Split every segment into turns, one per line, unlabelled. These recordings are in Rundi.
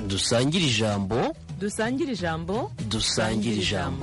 dusangire ijambo
dusangire ijambo
dusangire ijambo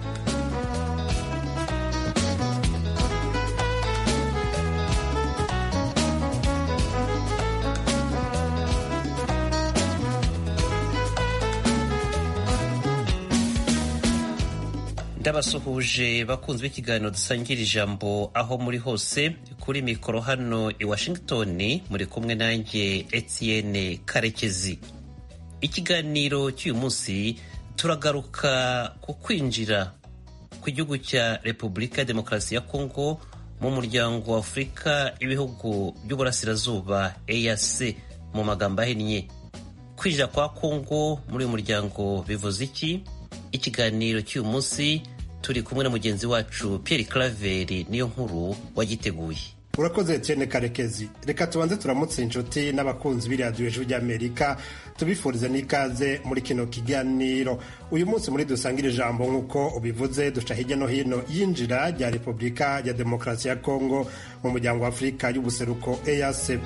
ndabasuhuje bakunzi b'ikiganiro dusangira ijambo aho muri hose kuri mikoro hano i washington muri kumwe nanjye etienne karekezi ikiganiro cy'uyu munsi turagaruka ku kwinjira ku gihugu cya repubulika ya demokarasi ya kongo mu muryango wa afurika ibihugu by'uburasirazuba eac mu magambo ahinnye kwinjira kwa kongo muri uyu muryango bivuze iki ikiganiro cy'uyu munsi turi kumwe na mugenzi wacu Pierre Claver niyo nkuru wagiteguye
urakoze Etienne karekezi reka tubanze turamutse inshuti n'abakunzi b'iradiyo ijwi ry'amerika tubifurize n'ikaze muri kino kiganiro uyu munsi muri dusangire ijambo nk'uko ubivuze duca hirya no hino yinjira rya repubulika ya demokarasi ya kongo mu muryango wa afurika y'ubuseruko eac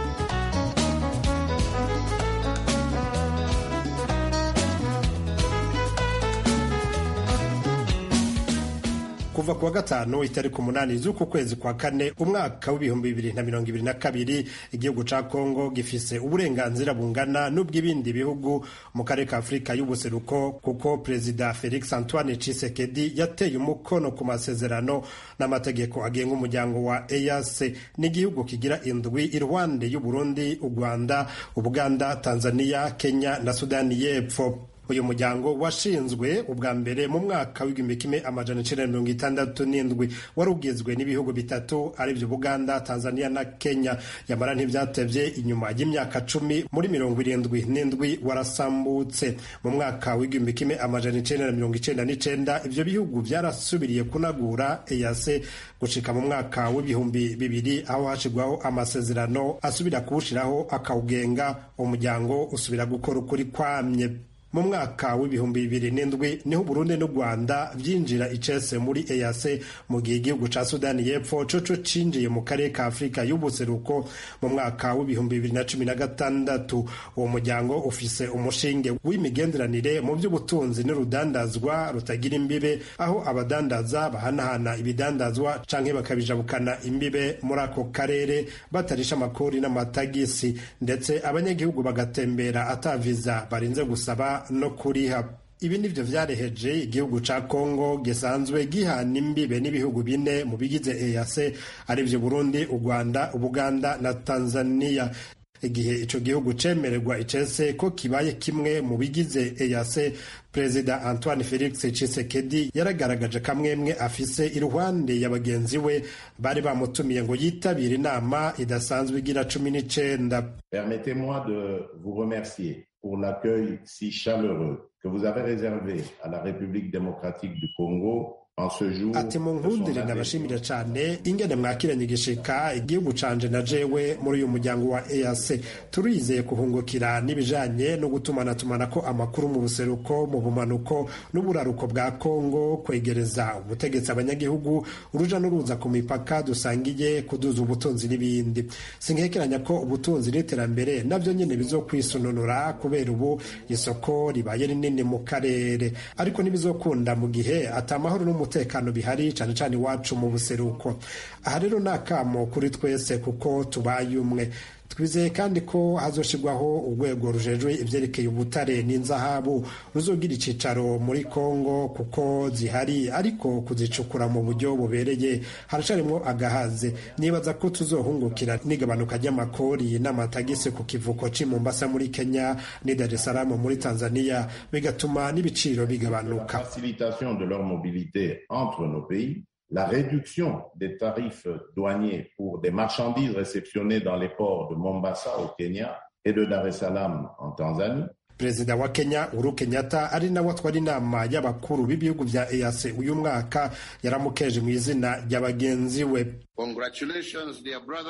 kuva kuwa gatanu itariki umunani z'uku kwezi kwa kane umwaka w'ibihumbi bibiri na mirongo ibiri na kabiri igihugu ca kongo gifise uburenganzira bungana n'ubw'ibindi bihugu mu karere ka afurika y'ubuseruko kuko perezida felix antoine cisekedi yateye umukono ku masezerano n'amategeko agenga umuryango wa eac n'igihugu kigira indwi iruhande y'uburundi u rwanda ubuganda tanzania kenya na sudani y'epfo uyu muryango washinzwe ubwa mbere mu mwaka w'igihumbi kimwe amajana icenda mirongo itandatu n'indwi wari ugizwe n'ibihugu bitatu arivyo buganda tanzania na kenya yamara ntivyatevye inyuma y'imyaka cumi muri mirongo irindwi n'indwi warasambutse mu mwaka w'igihumbi kimwe amajana icenda na mirongo icenda n'icenda ivyo bihugu vyarasubiriye kunagura eac gushika mu mwaka w'ibihumbi bibiri aho hashirwaho amasezerano asubira kuwushiraho akawugenga umuryango usubira gukora ukuri kwamye mu mwaka w'ibihumbi bibiri n'indwi niho Burundi n'u Rwanda vyinjira icese muri EAC mu gihe igihugu ca Sudani y'Epfo coco cinjiye mu karere ka Afurika y'ubuseruko mu mwaka w'ibihumbi bibiri na cumi na gatandatu uwo muryango ufise umushinge w'imigenderanire mu vy'ubutunzi n'urudandazwa rutagira imbibe aho abadandaza bahanahana ibidandazwa canke bakabijabukana imbibe muri ako karere batarisha amakori n'amatagisi ndetse abanyagihugu bagatembera ataviza barinze gusaba no kuriha ibi nivyo vyareheje igihugu ca Kongo gisanzwe gihana imbibe n'ibihugu bine mu bigize EAC arivyo Burundi, u Rwanda, Ubuganda na Tanzania igihe ico gihugu cemererwa icese ko kibaye kimwe mu bigize EAC Perezida Antoine Felix Tshisekedi yaragaragaje kamwemwe afise iruhande ya bagenzi we bari bamutumiye ngo yitabire inama idasanzwe igira cumi n'icenda
Permettez-moi de vous remercier pour l'accueil si chaleureux que vous avez réservé à la République démocratique du Congo
ati munkundire ndabashimira cane ingene mwakiranye igishika igihugu canje na jewe muri uyu muryango wa EAC turizeye kuhungukira n'ibijanye no gutumanatumanako amakuru mu buseruko mu bumanuko n'uburaruko bwa Kongo kwegereza ubutegetsi abanyagihugu uruja n'uruza ku mipaka dusangiye kuduza ubutunzi n'ibindi sinkekeranya ko ubutunzi n'iterambere navyo nyene bizokwisununura kubera ubu isoko ribaye rinini mu karere ariko ntibizokunda mu gihe ata amahoro n'umutekano umutekano bihari cyane cyane iwacu mu buseruko aha rero ni akamo kuri twese kuko tubaye umwe twizeye kandi ko hazoshirwaho urwego rujejwe ivyerekeye ubutare n'inzahabu ruzogira icicaro muri Kongo kuko zihari ariko kuzicukura mu buryo bubereye haracarimwo agahaze nibaza ko tuzohungukira n'igabanuka ry'amakori n'amatagisi ku kivuko c'i Mombasa muri Kenya ni Dar es Salaam muri Tanzania bigatuma n'ibiciro bigabanuka
facilitation de leur mobilité entre nos pays la réduction des tarifs douaniers pour des marchandises réceptionnées dans les ports de Mombasa au Kenya et de Dar es Salaam en Tanzanie.
perezida wa kenya uhuru kenyatta ari nawe atwara inama y'abakuru b'ibihugu vya eac uyu mwaka yaramukeje mu izina rya bagenzi we
congratulations dear brother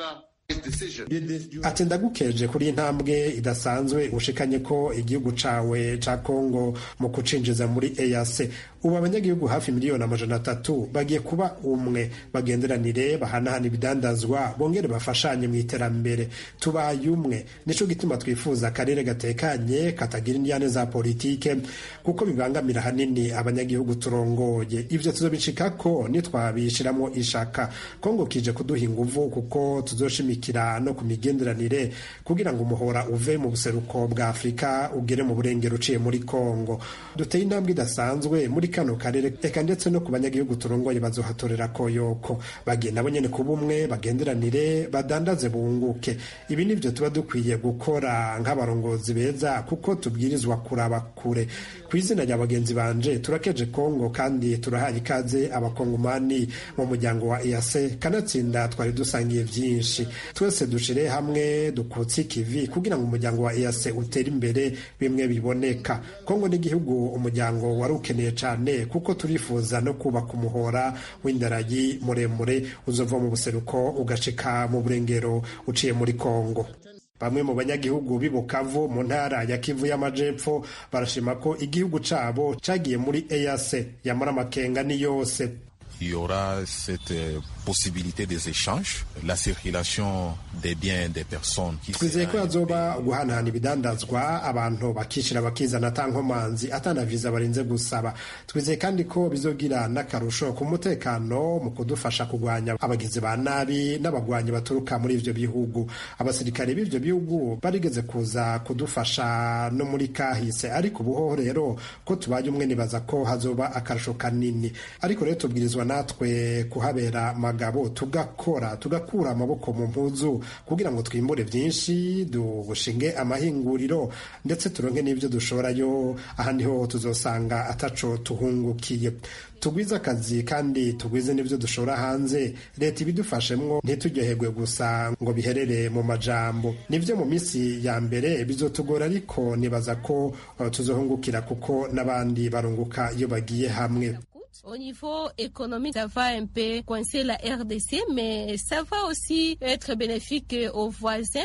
ati ndagukeje kuri intambwe idasanzwe ushikanye ko igihugu cawe ca kongo mu kucinjiza muri eac ubu abanyagihugu hafi miliyoni amajana atatu bagiye kuba umwe bagenderanire bahanahana ibidandazwa bongere bafashanye mu iterambere tubaye umwe nico gituma twifuza akarere gatekanye katagira indyane za politike kuko bibangamira hanini abanyagihugu turongoye ivyo tuzobicikako nitwabishiramo ishaka kongo kije kuduha inguvu kuko tuzoshimikira no ku migenderanire kugira ngo umuhora uve mu buseruko bwa afurika ugere mu burengero uciye muri kongo duteye intambwe idasanzwe muri kano karere eka ndetse no ku banyagihugu turongoye bazohatorera koyoko bagiye nabo nyene kuba umwe bagenderanire badandaze bunguke ibi nivyo tuba dukwiye gukora nk'abarongozi beza kuko tubwirizwa kuraba kure ku izina rya bagenzi banje turakeje kongo kandi turahaye ikaze abakongomani mu muryango wa eac kanatsinda twari dusangiye vyinshi twese dushire hamwe dukutse ikivi kugira ngo umuryango wa eac utere imbere bimwe biboneka kongo n'igihugu umuryango wari ukeneye cane kuko turifuza no kubaka umuhora w'indaragi muremure uzova mu buseruko ugashika mu burengero uciye muri kongo bamwe mu banyagihugu b'i Bukavu mu ntara ya Kivu y'Amajepfo barashima ko igihugu cabo cagiye muri EAC yamara amakenga ni yose
il y aura cette possibilité des échanges, la circulation des biens et des personnes.
twizeye ko hazoba guhanahana ibidandazwa abantu bakishira bakizana ata nkomanzi atana viza barinze gusaba twizeye kandi ko bizogira n'akarusho ku mutekano mu kudufasha kugwanya abagizi ba nabi n'abagwanyi baturuka muri ivyo bihugu abasirikare b'ivyo bihugu barigeze kuza kudufasha no muri kahise ariko ubuhoho rero ko tubaye umwe nibaza ko hazoba akarusho kanini ariko rero tubwirizwa natwe kuhabera magabo tugakora tugakura amaboko mu mpuzu kugira ngo twimbure byinshi dushinge amahinguriro ndetse turonke n'ibyo dushorayo ahandi ho tuzosanga ataco tuhungukiye tugwize akazi kandi tugwize n'ibyo dushora hanze leta ibidufashemwo ntitujyoherwe gusa ngo biherere mu majambo nivyo mu minsi ya mbere bizotugora ariko nibaza ko uh, tuzohungukira kuko n'abandi barunguka iyo bagiye hamwe
Au niveau économique, ça va un peu coincer la RDC, mais ça va aussi être bénéfique aux voisins.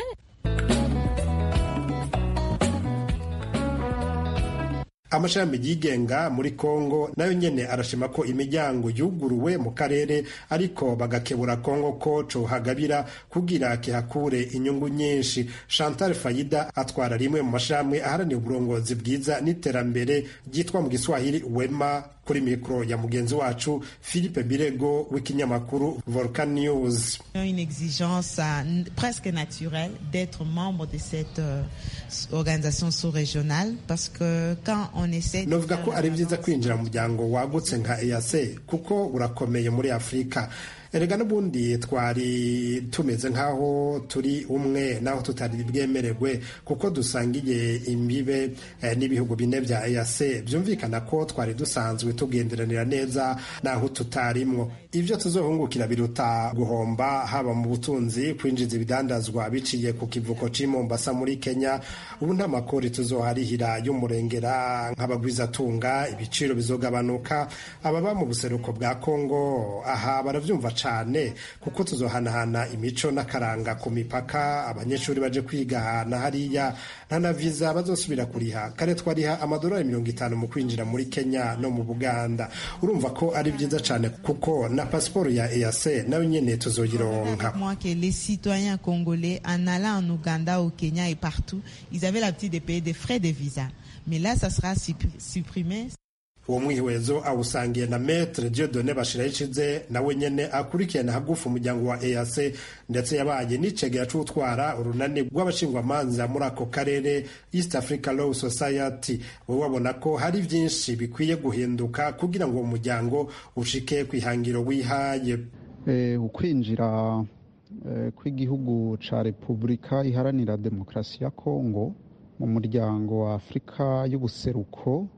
amashami yigenga muri kongo nayo nyene arashima ko imiryango yuguruwe mu karere ariko bagakebura kongo ko cohagabira kugira kihakure inyungu nyinshi chantal fayida atwara rimwe mu mashami aharanira uburongozi bwiza n'iterambere ryitwa mu giswahili wema kuri mikoro ya mugenzi wacu philippe birego w'ikinyamakuru volcan news
une exigence uh, presque naturelle d'être membre de cette uh, organisation sous-régionale parce que quand on essaie
novuga ko ari byiza kwinjira mu muryango wagutse nka EAC kuko urakomeye muri afurika erega n'ubundi twari tumeze nk'aho turi umwe naho tutari bwemererwe kuko dusangiye imbibe eh, n'ibihugu bine bya EAC byumvikana ko twari dusanzwe tugenderanira neza naho tutarimwo ibyo tuzohungukira biruta guhomba haba mu butunzi kwinjiza ibidandazwa biciye ku kivuko c'i Mombasa muri Kenya ubu nta makori tuzoharihira y'umurengera nk'abagwizatunga ibiciro bizogabanuka ababa mu buseruko bwa Kongo aha baravyumva cane kuko tuzohanahana imico n'akaranga ku mipaka abanyeshuri baje kwigahana hariya nta na viza bazosubira kuriha kare twariha amadolari mirongo itanu mu kwinjira muri Kenya no mu Buganda urumva ko ari byiza cane kuko na pasiporo ya EAC nayo nyene tuzoyironka
moi que les citoyens congolais en allant en Ouganda au Kenya et partout ils avaient l'habitude de payer des frais de visa mais là ça sera supprimé
uwo mwihwezo awusangiye na metre Dieudonne Bashirayikize nawe nyene akurikirana hagufu umuryango wa EAC ndetse yabaye n'icegera c'utwara urunani rw'abashingwamanza muri ako karere East Africa Law Society we wabona ko hari vyinshi bikwiye guhinduka kugira ngo uwo muryango ushike kw'ihangiro wihaye
eh, ukwinjira eh, kw'igihugu ca Repubulika iharanira demokarasi ya Kongo mu muryango wa Afurika y'ubuseruko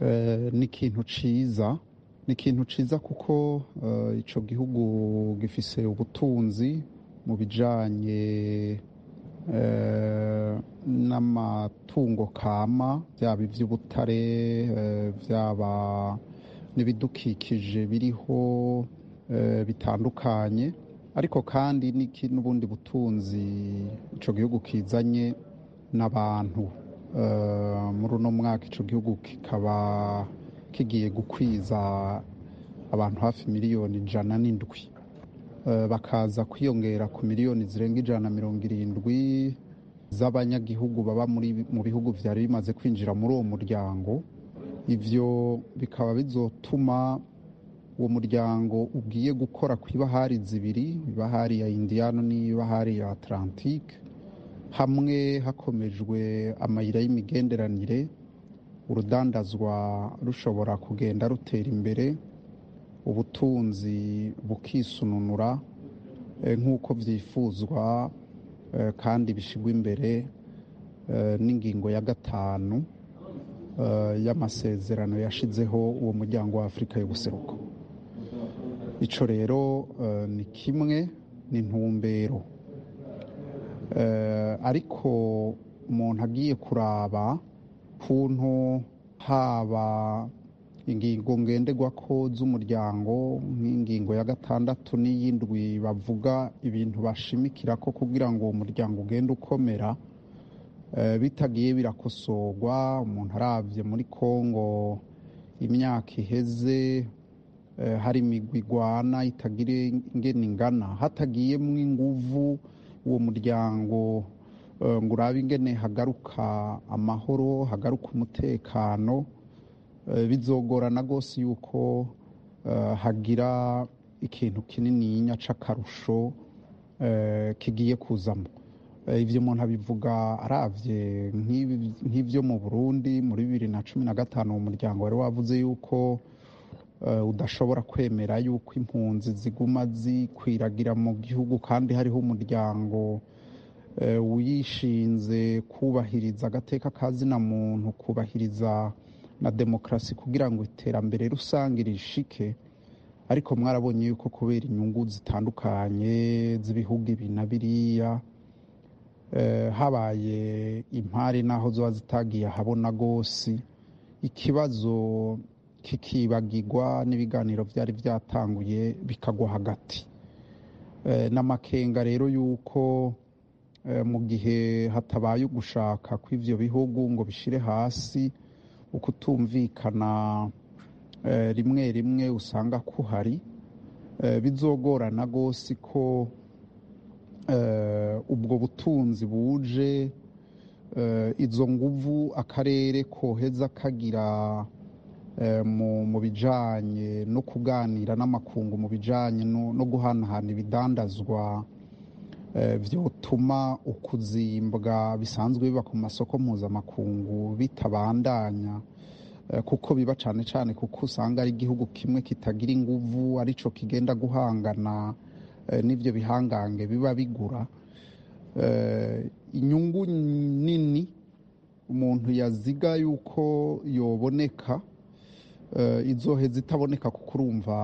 ni ikintu ciza ni ikintu ciza kuko ico gihugu gifise ubutunzi mu bijanye n'amatungo kama byaba iby'ubutare byaba n'ibidukikije biriho bitandukanye ariko kandi n'ubundi butunzi icyo gihugu kizanye n'abantu muri uno mwaka icyo gihugu kikaba kigiye gukwiza abantu hafi miliyoni ijana n'indwi bakaza kwiyongera ku miliyoni zirenga ijana na mirongo irindwi z'abanyagihugu baba mu bihugu byari bimaze kwinjira muri uwo muryango ibyo bikaba bizotuma uwo muryango ugiye gukora ku ibahari zibiri ibahari ya indiyano n'ibahari ya atlantike hamwe hakomejwe amayira y'imigenderanire urudandazwa rushobora kugenda rutera imbere ubutunzi bukisununura nk'uko byifuzwa kandi bishyirwa imbere n'ingingo ya gatanu y'amasezerano yashizeho uwo muryango wa afurika y'ubuseruko icyo rero ni kimwe ni intumbero ariko umuntu agiye kuraba kuntu haba ingingo ngenderwa ko z'umuryango nk'ingingo ya gatandatu n'iy'indwi bavuga ibintu bashimikira ko kugira ngo uwo muryango ugende ukomera bitagiye birakosorwa umuntu arabye muri congo imyaka iheze hari imigwi igwana itagira ingene ingana hatagiyemo inguvu uwo muryango ngo urabe ingene hagaruka amahoro hagaruka umutekano bizogorana rwose yuko hagira ikintu kinini cy'akarusho kigiye kuzamo ibyo umuntu abivuga arabye nk'ibyo mu burundi muri bibiri na cumi na gatanu umuryango wari wavuze yuko udashobora kwemera yuko impunzi ziguma zikwiragira mu gihugu kandi hariho umuryango wishinze kubahiriza agateka kazina muntu kubahiriza na demokarasi kugira ngo iterambere rusange rishike ariko mwarabonye yuko kubera inyungu zitandukanye z'ibihugu ibi na biriya habaye impari n'aho ziba zitagiye ahabona rwose ikibazo kikibagirwa n'ibiganiro byari byatanguye bikagwa hagati n'amakenga rero y'uko mu gihe hatabaye ugushaka kw'ibyo bihugu ngo bishyire hasi ukutumvikana rimwe rimwe usanga kuhari bizogorana rwose ko ubwo butunzi buje izo nguvu akarere koheza kagira mu bijyanye no kuganira n'amakungu mu bijyanye no guhanahana ibidandazwa byotuma ukuzimbwa bisanzwe biba ku masoko mpuzamakungu bitabandanya kuko biba cyane cyane kuko usanga ari igihugu kimwe kitagira inguvu aricyo kigenda guhangana n'ibyo bihangange biba bigura inyungu nini umuntu yaziga yuko yoboneka izoheza itaboneka kuko urumva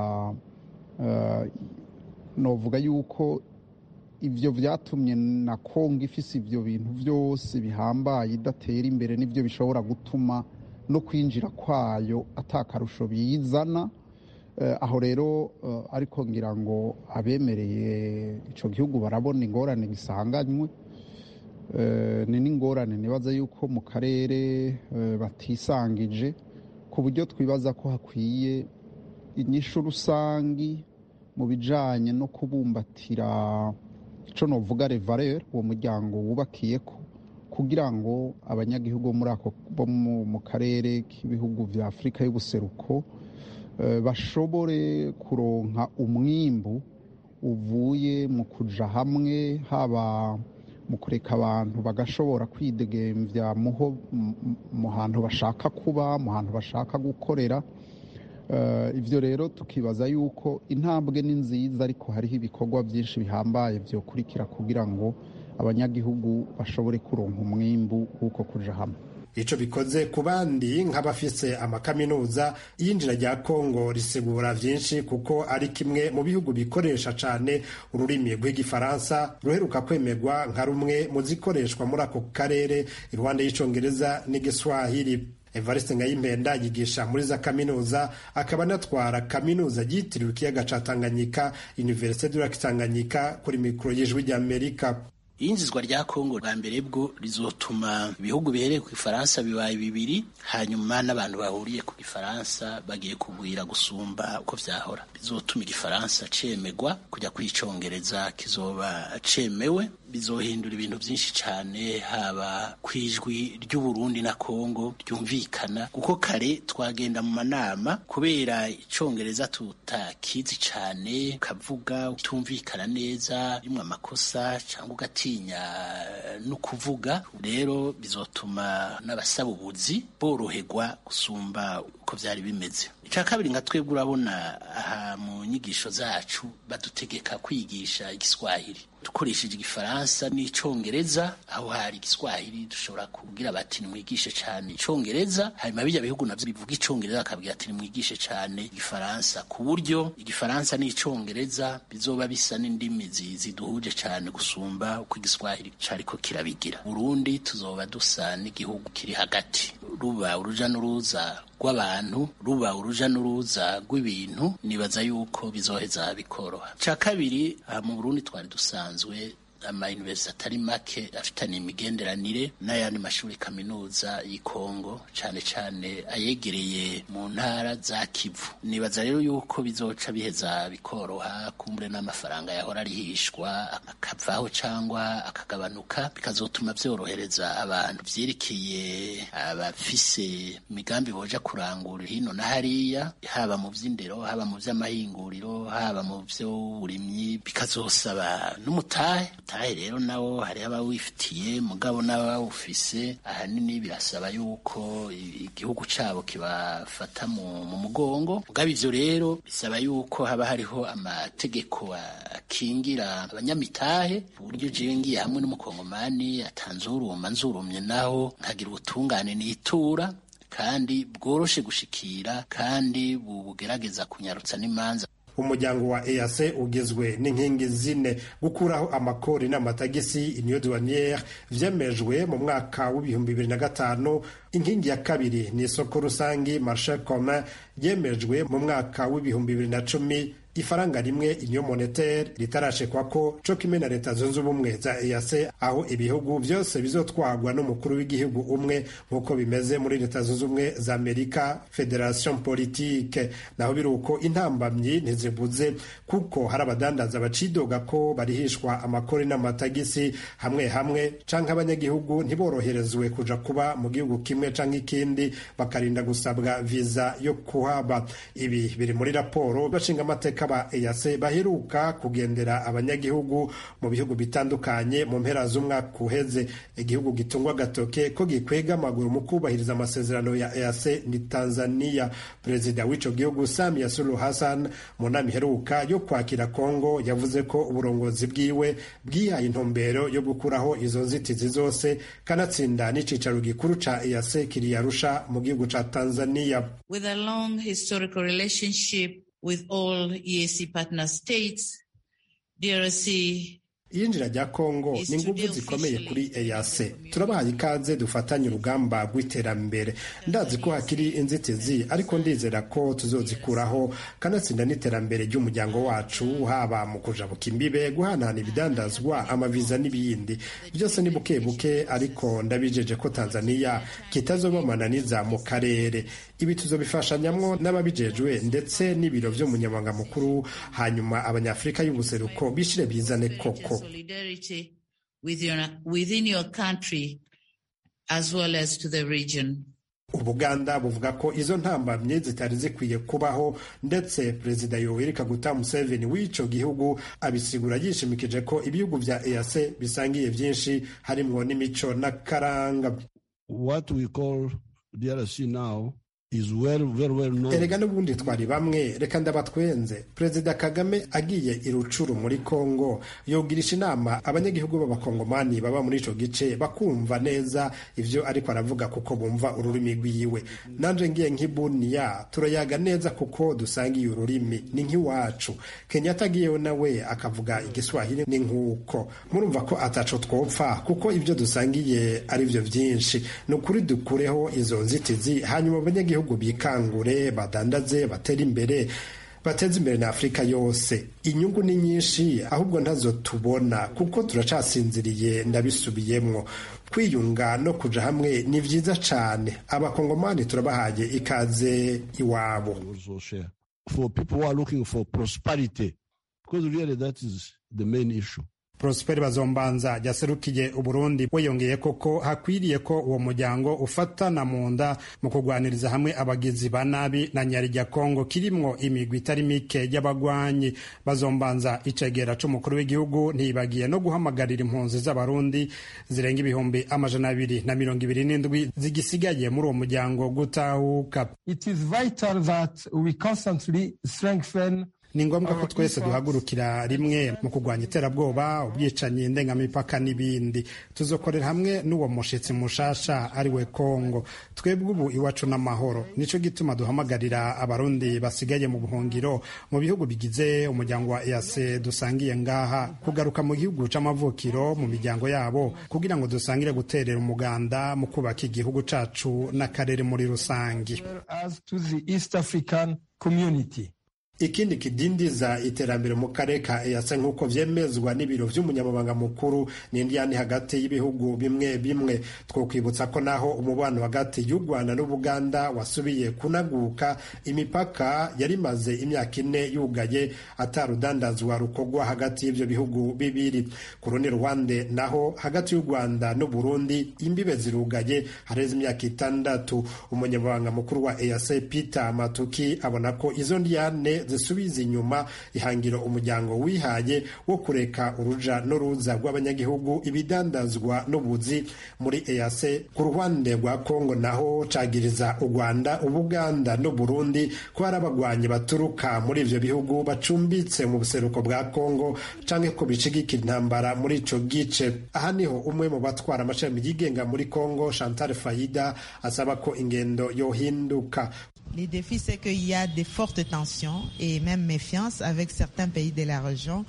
novuga yuko ibyo byatumye na kongo ifise ibyo bintu byose bihambaye idatera imbere n'ibyo bishobora gutuma no kwinjira kwayo atakarusho bizana aho rero ariko ngira ngo abemereye icyo gihugu barabona ingorane gisanganywe ni n'ingorane nibaza yuko mu karere batisangije ku buryo twibaza ko hakwiye inyishu rusangi mu bijyanye no kubumbatira icyo navuga revarere uwo muryango wubakiye ko kugira ngo abanyagihugu muri ako bo mu karere k'ibihugu bya afurika y'ubuseruko bashobore kuronka umwimbu uvuye mu kuja hamwe haba mu kureka abantu bagashobora kwidegembya mu hantu bashaka kuba mu hantu bashaka gukorera ibyo rero tukibaza yuko intambwe ni nziza ariko hariho ibikorwa byinshi bihambaye byokurikira kugira ngo abanyagihugu bashobore kuronka umwimbu w'uko kuja hamwe
ico bikoze ku bandi nk'abafise amakaminuza iyinjira rya kongo risigura vyinshi kuko ari kimwe mu bihugu bikoresha cane ururimi rw'igifaransa ruheruka kwemerwa nka rumwe mu zikoreshwa muri ako karere iruhande y'icongereza n'igiswahili evariste ngayimpenda yigisha muri za kaminuza akaba anatwara kaminuza yitiriwe ikiyaga ca tanganyika universite du lac tanganyika kuri mikoro y'ijwi ry'amerika
iyinjizwa rya kongo bwa mbere bwo rizotuma ibihugu bihereye ku gifaransa bibaye bibiri hanyuma n'abantu bahuriye ku gifaransa bagiye kugwira gusumba uko vyahora bizotuma igifaransa cemegwa kujya kwicongereza kizoba cemewe bizohindura ibintu byinshi cyane haba ku ijwi ry'uburundi na kongo ryumvikana kuko kare twagenda mu manama kubera icongereza tutakizi cyane ukavuga utumvikana neza rimwe amakosa cyangwa ugatinya no kuvuga rero bizotuma n'abasaba ubuzi boroherwa gusumba uko byari bimeze icya kabiri nka twebwe urabona aha mu nyigisho zacu badutegeka kwigisha igiswahili dukoresheje igifaransa n'icongereza aho hari igiswahili dushobora kubwira bati nimwigishe cyane icongereza hanyuma bijya bihugu navyo bivuga icongereza bakabwira ati nimwigishe cyane igifaransa ku buryo igifaransa n'icongereza bizoba bisa n'indimi ziduhuje cyane gusumba uko igiswahili cariko kirabigira burundi tuzoba dusa n'igihugu kiri hagati ruba uruja n'uruza rw'abantu ruba uruja n'uruza rw'ibintu nibaza yuko bizoheza bikoroha ca kabiri aha mu burundi twari dusanzwe amayuniversite atari make afitanye imigenderanire n'ayandi mashuri kaminuza y'ikongo cyane cyane ayegereye mu ntara za kivu nibaza rero yuko bizoca biheza bikoroha kumbure n'amafaranga yahora arihishwa akavaho cyangwa akagabanuka bikazotuma byorohereza abantu byerekeye abafise imigambi boja kurangura hino na hariya haba mu by'indero haba mu by'amahinguriro haba mu by'uburimyi bikazosaba n'umutahe tahe rero nawo hari abawifitiye mugabo n'abawufise ahanini birasaba yuko igihugu cabo kibafata mu mugongo mugabo ivyo rero bisaba yuko haba hariho amategeko akingira abanyamitahe uburyo jewe ngiye hamwe n'umukongomani atanzuruma nzurumye naho nkagira ubutungane nitura kandi bworoshe gushikira kandi bugerageza kunyarutsa n'imanza
umuryango wa EAC ugizwe n'inkingi zine gukuraho amakori n'amatagisi union douanière vyemejwe mu mwaka w'ibihumbi bibiri na gatanu inkingi ya kabiri ni isoko rusangi marché commun ryemejwe mu mwaka w'ibihumbi bibiri na cumi ifaranga rimwe inyo monetaire ritarashekwa ko co kimwe na leta zunze ubumwe za EAC aho ibihugu vyose bizotwarwa n'umukuru w'igihugu umwe nk'uko bimeze muri leta zunze ubumwe za Amerika Federation Politique naho biruko intambamyi ntizibuze kuko hari abadandaza bacidoga ko barihishwa amakori n'amatagisi hamwe hamwe canke abanyagihugu ntiboroherezwe kuja kuba mu gihugu kimwe canke ikindi bakarinda gusabwa viza yo kuhaba ibi biri muri raporo bashinga amateka ba EAC baheruka kugendera abanyagihugu mu bihugu bitandukanye mu mpera z'umwaka uheze igihugu gitungwa gatoke ko gikwega amaguru mu kubahiriza amasezerano ya EAC ni Tanzania perezida w'ico gihugu Samia Suluhu Hassan mu nama iheruka yo kwakira Kongo yavuze ko uburongozi bwiwe bwihaye intumbero yo gukuraho izo nzitizi zose kanatsinda n'icicaro gikuru ca EAC kiri Arusha mu gihugu ca Tanzania
with a long historical relationship with all EAC partner states, DRC
iyinjira rya kongo ni ingufu zikomeye kuri EAC turabahaye ikaze dufatanye urugamba rw'iterambere ndazi ko hakiri inzitizi ariko ndizera ko tuzozikuraho kanatsinda n'iterambere ry'umuryango wacu haba mu kujabuka imbibe guhanahana ibidandazwa amaviza n'ibindi byose ni buke buke ariko ndabijeje ko tanzania kitazobamananiza mu karere ibi tuzobifashanyamwo n'ababijejwe ndetse n'ibiro vy'umunyamabanga mukuru hanyuma abanyafurika y'ubuseruko bishire bizane koko
solidarity with your, within your country as well as to the region.
ubuganda buvuga ko izo ntambamye zitari zikwiye kubaho ndetse perezida yoweri kaguta museveni w'ico gihugu abisigura yishimikije ko ibihugu vya eac bisangiye vyinshi harimwo n'imico n'akaranga
what we call DRC now
erega n'ubundi twari bamwe reka ndabatwenze perezida kagame agiye irucuru muri kongo yogirisha inama abanyagihugu b'abakongomani baba muri ico gice bakumva neza ivyo ariko aravuga kuko bumva ururimi rwiwe nanje ngiye nk'ibuniya turayaga neza kuko dusangiye ururimi ni nk'iwacu kenyatta agiyeyo nawe akavuga igiswahili ni nk'uko murumva ko ataco twopfa kuko ivyo dusangiye ari vyo vyinshi ni ukuri dukureho izo nzitizi hanyuma abanyagihugu bikangure badandaze batere imbere bateze imbere na afurika yose inyungu ni nyinshi ahubwo ntazo tubona kuko turacasinziriye ndabisubiyemwo kwiyunga no kuja hamwe ni vyiza cane abakongomani turabahaye ikaze iwabo
for people who are looking for prosperity because really that is the main issue
Prosper Bazombanza yaserukiye Uburundi weyongeye koko hakwiriye ko uwo muryango ufatana mu nda mu kurwaniriza hamwe abagizi ba nabi na nyarya Kongo kirimwo imigwi itari mike y'abagwanyi Bazombanza icegera c'umukuru w'igihugu ntibagiye no guhamagarira impunzi z'abarundi zirenga ibihumbi amajana abiri na mirongo ibiri n'indwi zigisigaye muri uwo muryango gutahuka
It is vital that we constantly strengthen
ni ngombwa ko twese duhagurukira rimwe mu kurwanya iterabwoba ubwicanyi ndengamipaka n'ibindi tuzokorera hamwe n'uwo mushitsi mushasha ari we kongo twebwe ubu iwacu n'amahoro nico gituma duhamagarira abarundi basigaye mu buhungiro mu bihugu bigize umuryango wa ease dusangiye ngaha kugaruka mu gihugu c'amavukiro mu miryango yabo kugira ngo dusangire guterera umuganda mu kubaka igihugu cacu n'akarere muri rusangi ikindi kidindiza iterambere mu karere ka EAC nk'uko vyemezwa n'ibiro vy'umunyamabanga mukuru n'indiyani hagati y'ibihugu bimwe bimwe twokwibutsa ko naho umubano hagati y'u Rwanda n'Ubuganda wasubiye kunaguka imipaka yari maze imyaka ine yugaye atarudandazwa rukorwa hagati y'ivyo bihugu bibiri ku rundi ruhande naho hagati y'u Rwanda n'Uburundi imbibe zirugaye hareze imyaka itandatu umunyamabanga mukuru wa EAC Peter Matuki abona ko izo ndiyane zisubiza inyuma ihangiro umuryango wihaye wo kureka uruja n'uruza rw'abanyagihugu ibidandazwa n'ubuzi muri EAC ku ruhande rwa Kongo naho cagiriza u Rwanda Ubuganda n'Uburundi ko hari abagwanyi baturuka muri ivyo bihugu bacumbitse mu buseruko bwa Kongo canke ko bicigikira intambara muri ico gice aha niho umwe mu batwara amashami yigenga muri Kongo Chantal Faida asaba ko ingendo yohinduka
Les défis, c'est qu'il y a de fortes tensions et même méfiance avec certains pays de la région.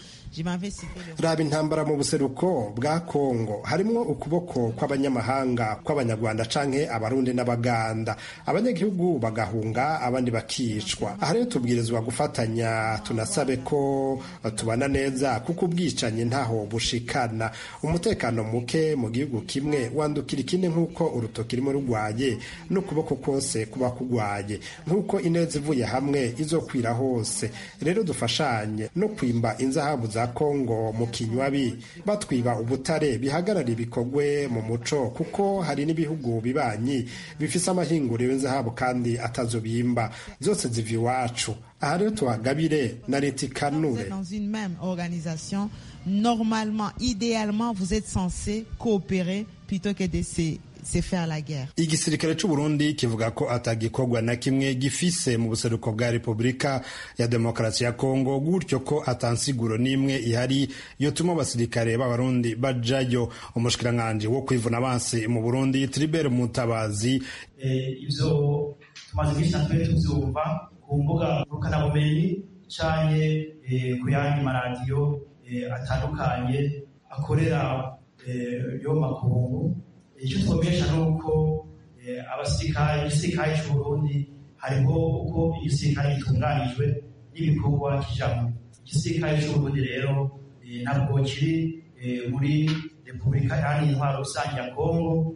raba intambara mu buseruko bwa kongo harimwo ukuboko kw'abanyamahanga kw'abanyarwanda canke abarundi n'abaganda abanyagihugu bagahunga abandi bakicwa aha rero tubwirizwa gufatanya tunasabe ko tubana neza kuko ubwicanyi ntaho bushikana umutekano muke mu gihugu kimwe wandukira ikindi nk'uko urutoki rurimo rugwaye n'ukuboko kose kuba kugwaye nk'uko ineza ivuye hamwe izokwira hose rero dufashanye no kwimba inzahabu za kongo mu kinywabi batwiba ubutare bihagarara ibikorwe mu muco kuko hari n'ibihugu bibanyi bifise amahinguriro y'inzahabu kandi atazobimba zose ziva iwacu aha rero tuhagabire na leta ikanure
dans une même organisation normalement idéalement vous êtes censé coopérer plutôt que de se c'est faire la guerre.
igisirikare c'u Burundi kivuga ko atagikorwa na kimwe gifise mu buseruko bwa Repubulika ya Demokarasi ya Kongo gutyo ko atansiguro n'imwe ihari yotuma abasirikare b'abarundi bajayo umushikiranganji wo kwivuna abansi mu Burundi Tribert Mutabazi
ivyo tumaze iminsi natwe tuvyumva ku mbuga ngurukanabumenyi canke ku yandi maradiyo atandukanye akorera yo makungu icyo twamenyesha ni uko abasirikare igisirikare cy'uburundi hariho uko igisirikare gitunganijwe n'ibikorwa kijamo igisirikare cy'uburundi rero ntabwo kiri muri repubulika yani intwaro rusange ya kongo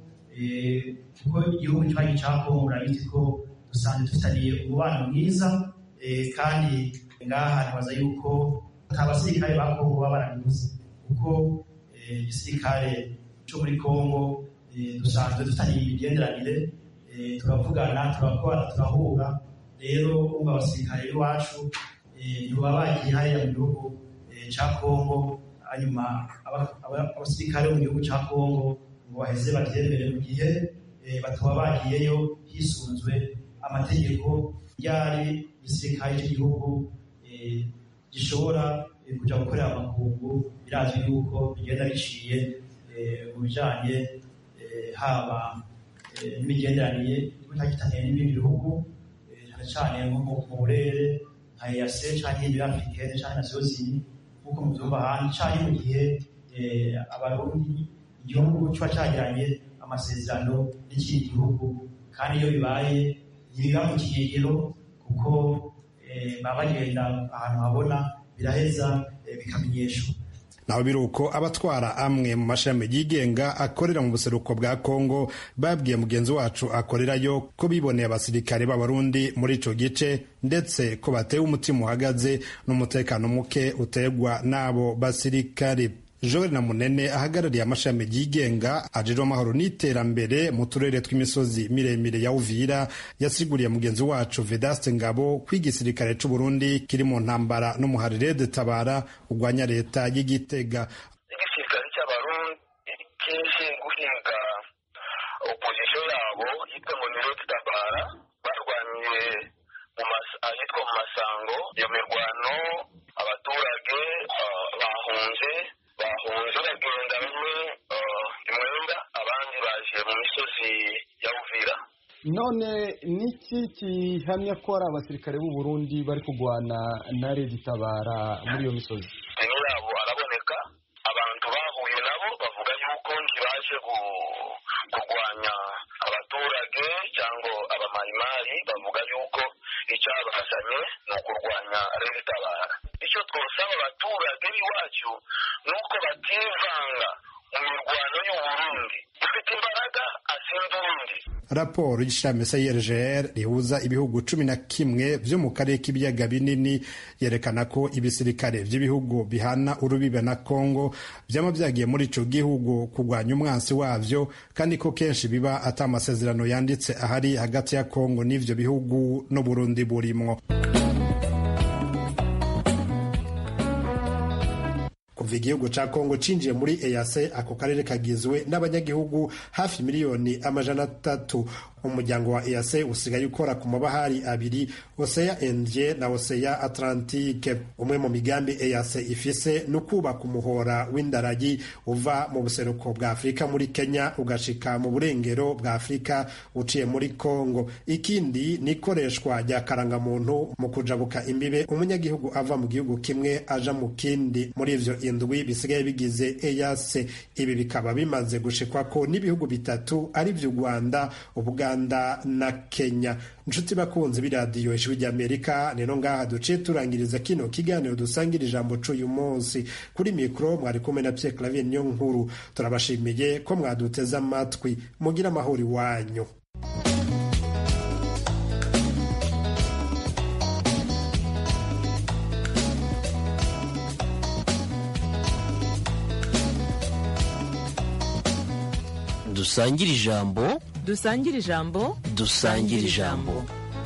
kuko igihugu kibanyi cya kongo urabizi ko dusanzwe dufitaniye umubano mwiza kandi ngaha ntibaza yuko nta basirikare ba kongo baba barabibuze kuko igisirikare cyo muri kongo dusanzwe dufitaniye imigenderanire turavugana turakora turahura rero umva abasirikare b'iwacu ntibaba bagiye hariya mu gihugu cya kongo hanyuma abasirikare bo mu gihugu cya kongo ngo baheze babyemere mu gihe bataba bagiyeyo hisunzwe amategeko ryari igisirikare cy'igihugu gishobora kuja gukorera amakungu birazwi yuko bigenda biciye mu bijanye haba n'imigenderanire itagitaniye n'ibindi bihugu cyane cyane nko mu burere nka EAC canke ibiri africaine canke na zozini nk'uko muvyumva ahandi canke mu gihe abarundi igihugu kiba cagiranye amasezerano n'ikindi gihugu kandi iyo bibaye ntibiba mu kigegero kuko baba bagenda ahantu habona biraheza bikamenyeshwa
naho biri uko abatwara amwe mu mashami yigenga akorera mu buseruko bwa kongo babwiye mugenzi wacu akorerayo ko biboneye abasirikare b'abarundi muri ico gice ndetse ko batewe umutima uhagaze n'umutekano muke utegwa n'abo basirikare joel na munene ahagarariye amashami yigenga ajejwe amahoro n'iterambere mu turere tw'imisozi miremire ya uvira yasiguriye mugenzi wacu vedaste ngabo ko igisirikare c'uburundi kiri mu ntambara n'umuharire de tabara urwanya leta y'igitega
igisirikare cy'abarundi kije guhinga opozisiyo yabo yitwa ngo ni rede tabara barwaniye ahitwa mu masango iyo mirwano abaturage bahunze bahunze bagenda bamwe imwenda abandi baje mu misozi ya uvira
none niki gihamya ko ari abasirikare b'u Burundi bari kurwana na redi tabara muri iyo misozi
deni yabo araboneka abantu bahuye nabo bavuga yuko ntibaje kurwanya abaturage cyangwa abamarimari bavuga yuko icyabazanye ni ukurwanya redi tabara icyo twosaba abaturage b'iwacu ni uko bativanga mu mirwano y'uburundi ufite imbaraga asinda urundi
raporo y'ishami CIRGL rihuza ibihugu cumi na kimwe vyo mu karere k'ibiyaga binini yerekana ko ibisirikare vy'ibihugu bihana urubibe na Kongo vyama vyagiye muri ico gihugu kurwanya umwansi wavyo kandi ko kenshi biba ata amasezerano yanditse ahari hagati ya Kongo n'ivyo bihugu no Burundi burimwo kuva igihugu ca kongo cinjiye muri EAC ako karere kagizwe n'abanyagihugu hafi miliyoni amajana atatu umuryango wa EAC usigaye ukora ku mabahari abiri Oseya Indie na Oseya Atlantique umwe mu migambi EAC ifise ni ukubaka umuhora w'indaragi uva mu buseruko bwa Afurika muri Kenya ugashika mu burengero bwa Afurika uciye muri Kongo ikindi ni ikoreshwa rya karangamuntu mu kujabuka imbibe umunyagihugu ava mu gihugu kimwe aja mu kindi muri ivyo indwi bisigaye bigize EAC ibi bikaba bimaze gushikwa ko n'ibihugu bitatu ari vyo Rwanda Ubuganda na Kenya nshuti bakunzi b'iradiyo ijwi ry'Amerika rero ngaha duciye turangiriza kino kiganiro dusangira ijambo c'uyu munsi kuri mikro mwari kumwe na Pierre Clavier niyo nkuru turabashimiye ko mwaduteze amatwi mugira amahoro iwanyu
dusangire ijambo
dusangire ijambo
dusangire ijambo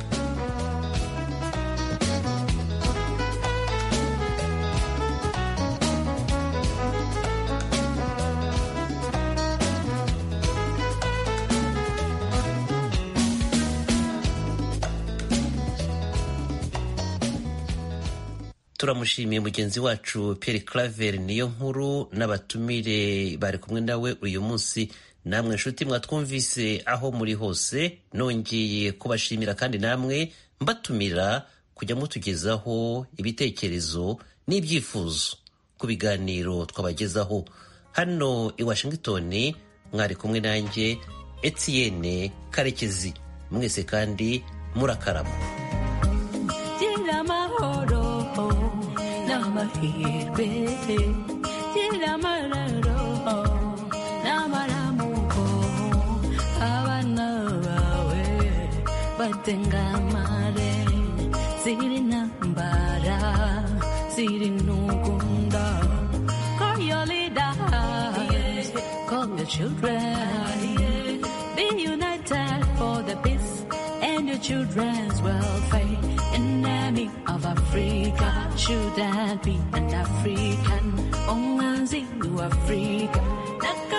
turamushimiye mugenzi wacu Pierre Claver niyo nkuru n'abatumire bari kumwe nawe uyu munsi namwe nshuti mwatwumvise aho muri hose nongeye kubashimira kandi namwe mbatumira kujya mutugezaho ibitekerezo n'ibyifuzo ku biganiro twabagezaho hano i Washington mwari kumwe nanjye Etienne Karekezi mwese kandi murakarama
gira amahoro n'amahirwe gira amararo n'amaramuko abana bawe batengamare ziri ntambara ziri ntugunda call your leaders call your children be united for the peace and your children's welfare enemy of Africa should that be an African only Africa